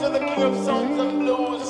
to the king of songs and blues.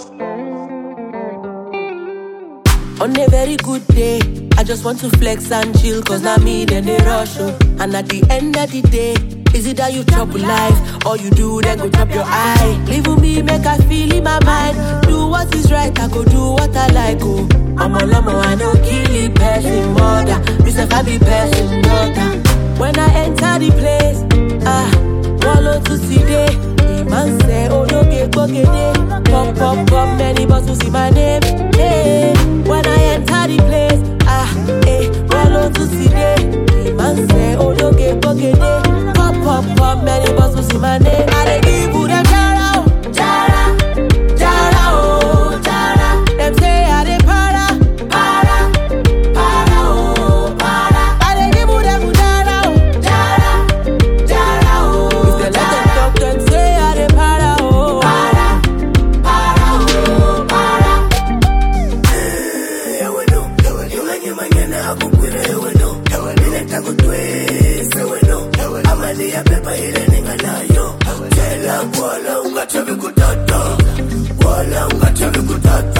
On a very good day, I just want to flex and chill, cause now me then they rush. Oh. And at the end of the day, is it that you chop life, or you do then go chop your eye? Leave with me, make I feel in my mind. Do what is right, I go do what I like. Oh, I'm a lomo, I no kill it, person mother. This if I be person daughter. When I enter the place, ah, wallow to see day. The man say, oh no, get bogede. Pop, pop, pop, many bottles in my name. Hey, when I enter the place, ah, eh, wallow to see day. The man say, oh no, get bogede. Pop, pop, pop, many bottles in my name. I dey give you them jara, oh, jara, jara, oh, jara. Them say I dey para, para, para, oh, para. I dey give you them jara, oh, jara, jara, oh. If they let them talk, them say I dey para, oh, para, para, oh, para. wala ungachavi kutata wala ungachavi kutata